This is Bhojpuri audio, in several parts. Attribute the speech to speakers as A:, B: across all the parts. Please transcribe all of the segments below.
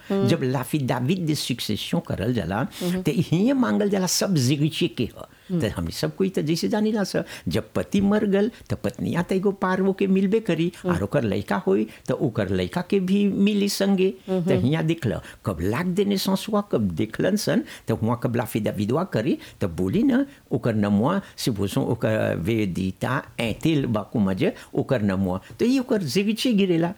A: जब लाफिदाविद दे सुक्सेशन करल जाला तो हिये मांगल जाला सब जिगिचे के ह तो हम सब कोई तो जैसे जानी ना सर जब पति मर गल तो पत्निया तो एगो पार के मिलबे करी और ओकर लड़का होई तो ओकर लड़का के भी मिली संगे तो हिया दिखल कब लाख देने ससुआ कब देखलन सन तो हुआ कब लाफिदा विधवा करी तो बोली ना ओकर नमुआ से भूसो ओकर वेदिता ऐतिल बाकू मजे ओकर नमुआ तो ये ओकर जिगिचे गिरेला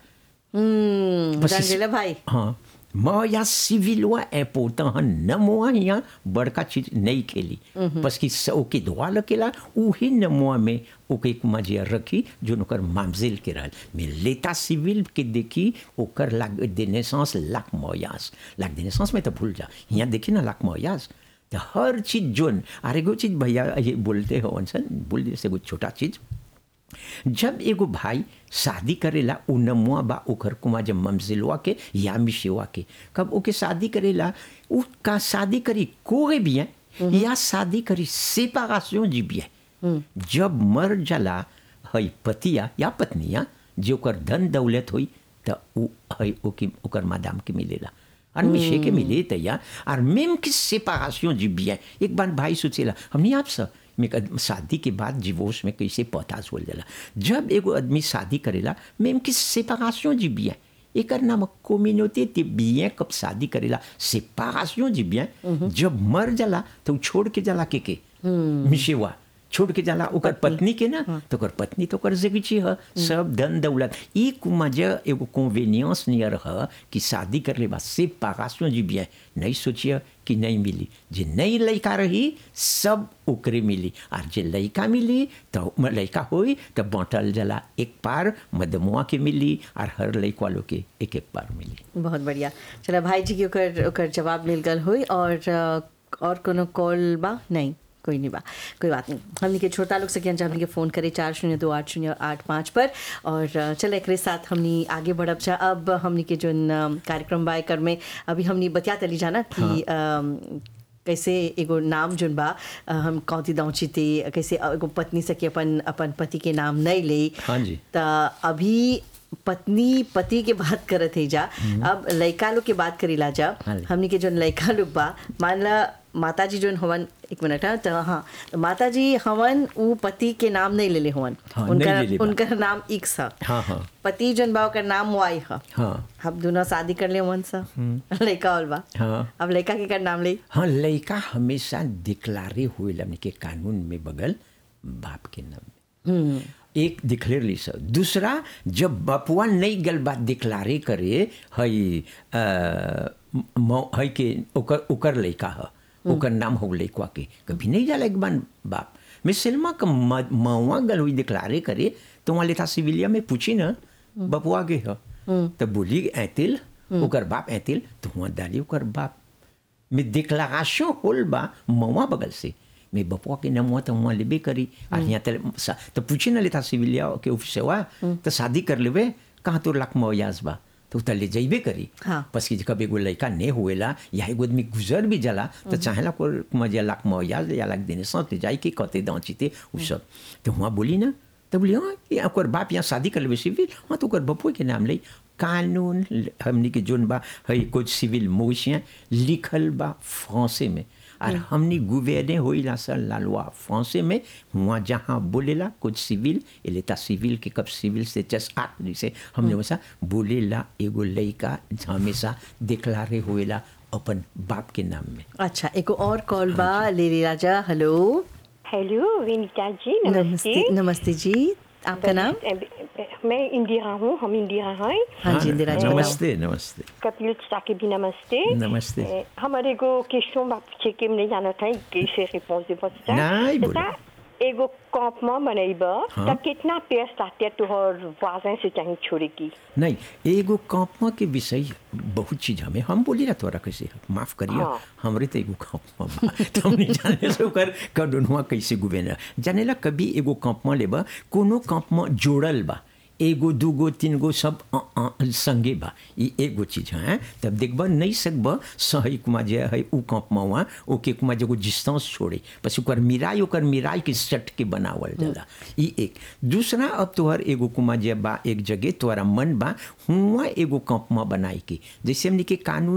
B: हम्म
A: बस
B: जान
A: इस-
B: गेला भाई
A: हाँ मैं या सिविलवा इम्पोर्टेंट है न मुआ यहाँ बड़का चीज नहीं खेली बस कि स- ओके दुआ लकेला उही न मुआ में ओके एक मजिया रखी जो ओकर मामजिल के रहल में लेता सिविल के देखी ओकर लाग दे नेसेंस लाख मोयास लाख दे नेसेंस में तो भूल जा यहाँ देखी ना लाख मोयास तो हर चीज जोन और एगो चीज भैया ये बोलते हो सन बोल जैसे एगो छोटा चीज जब एगो भाई शादी करेला उ नमुआ बा ओकर कुमा जब ममजिलवा के या मिशेवा के कब ओके शादी करेला उ का शादी करी कोई भी है या शादी करी सेपारेशन जी भी है जब मर जाला हई पतिया या पत्निया जो ओकर धन दौलत होई त उ हई ओके ओकर मादाम के मिलेला और मिशे के मिले त या और मेम की सेपारेशन जी भी है एक बार भाई सोचेला हमने आपसे में कद- शादी के बाद डिवोर्स में कैसे पतास बोल जाला जब एगो आदमी शादी करेला मेम की सेपारेशन जी बिया एकर नाम कम्युनिटी ते बिया कब शादी करेला सेपारेशन जी बिया जब मर जाला तो उ छोड़ के जाला के के मिशेवा छोड़ के जाला ओकर पत्नी के ना तो ओकर पत्नी तो ओकर जिगची ह सब धन दौलत ई कुमाज एगो कन्वीनियंस नियर ह कि शादी कर ले बा सेपारेशन जी बिया नहीं सोचिए कि नहीं मिली जे नहीं लड़का रही सब ओकरे मिली और जे लड़का मिली तो म- लड़का होई तो बांटल जला एक पार मदमुआ के मिली और हर लड़का लोग के एक एक पार मिली
B: बहुत बढ़िया चला भाई जी के ओकर ओकर जवाब मिल गल हुई और अ, और कोनो कॉल बा नहीं कोई नहीं बा कोई बात नहीं हमने के छोटा लोग से हमने हमने के फ़ोन करे चार शून्य दो आठ शून्य आठ पाँच पर और अ, चल एक साथ हमने आगे बढ़ब जा अब हमने के जो न, कार्यक्रम बा एकर में अभी हमने बतिया तली जाना कि अम, कैसे एगो नाम जोन बा अ, हम कौती दाँची थे कैसे एगो पत्नी से के अपन अपन पति के नाम नहीं ले
A: हाँ जी।
B: त अभी पत्नी पति के बात करत है जा अब लड़का लोग के बात करीला जा
A: हाँ जी।
B: हमनी के जोन लड़का लोग बा मान ला माता जी जोन हवन एक मिनट हाँ तो हाँ तो माता जी हवन उ पति के नाम नहीं लेले हवन
A: हाँ, नहीं
B: उनका
A: लेले बा।
B: उनका नाम इक्स है
A: हाँ हाँ
B: पति जोन बा ओकर नाम वाई है
A: हाँ
B: हम दोनों शादी कर ले वन सा लड़का और बा
A: हाँ।
B: अब लड़का के कर नाम ले
A: हाँ लड़का हमेशा डिक्लारे हुए हमने के कानून में बगल बाप के नाम में एक डिक्लेयर ली सर दूसरा जब बपुआ नहीं गल बात डिक्लारे करे हई अ, म- हई के ओकर ओकर लड़का ह ओकर नाम हो लड़का के कभी नहीं जाला एक बार बाप मैं सिनेमा का म- मवा गल हुई डिक्लारे करे तो वहाँ लेता सिविलिया में पूछी ना बपुआ के ह तो बोली ऐतिल ओकर बाप ऐतिल तो वहाँ डाली ओकर बाप में डिक्लारेशन होल बा मवा बगल से मैं बपुआ के नमुआ तो वहाँ लेबे करी और यहाँ तले सा- तो पूछे ना लेता सिविलिया के ऑफिस से हुआ तो शादी कर लेबे कहाँ तो लाख मौयाज बा तो उतर ले जाइबे करी
B: हाँ।
A: बस कि कब एगो लड़का नहीं हुएला या एगो आदमी गुजर भी जाला तो चाहेला को मजा लाख मौयाज या लाख देने सौ जाई के कहते दाँचीते उ सब तो वहाँ बोली ना तो बोली हाँ ये ओकर बाप यहाँ शादी कर लेबे सिविल हाँ तो ओकर बपुआ के नाम ले कानून हमनी के जोन बा हई कुछ सिविल मोशियाँ लिखल बा फ्रांसे में और हमनी गुवेने होइला सर लालवा फ्रांसे में वहाँ जहाँ बोलेला कुछ सिविल एलेता सिविल के कब सिविल से जस आठ जैसे हमने वैसा बोलेला एगो लड़का हमेशा डिक्लारे होएला अपन बाप के नाम में
B: अच्छा एक और कॉल बा ले ले राजा हेलो
C: हेलो विनीता जी
B: नमस्ते
C: नमस्ते
B: नमस्ते जी आपका नाम
C: मैं इंदिरा हूँ हम इंदिरा हैं
B: हाँ जी इंदिरा जी बताओ।
A: नमस्ते नमस्ते
C: कपिल के भी नमस्ते
A: नमस्ते।
C: Eh, हमारे एगो क्वेश्चन बाप छे के नहीं जाना था कैसे रिपोर्ट दे सकता
A: नहीं, बोलो।
C: एगो कॉम्पमा बनेब
A: हाँ।
C: तो कितना पेड़ साथे तुहर वाजन से चाहिए छोड़े की
A: नहीं एगो कॉपमा के विषय बहुत चीज हमें हम बोली ना तोरा कैसे माफ करिए
C: हाँ।
A: हमरे तो एगो कॉपमा बा तो हमने जाने से ओकर कडुनवा कैसे गुबेना जानेला कभी एगो कॉपमा लेबा कोनो कॉपमा जोड़ल बा एगो दूगो तीन गो सब अ, अ, संगे बा ई एगो चीज है तब देखबा नहीं सकबा सही कुमा जे है उ कॉपमा हुआ ओके कुमा जे डिस्टेंस छोड़े बस ओकर मिराई ओकर मिराई के सट के बनावल जाला ई एक दूसरा अब तोहर एगो कुमा जे बा एक जगह तोहरा मन बा हुआ एगो कॉपमा बनाई के जैसे हमनी के कानून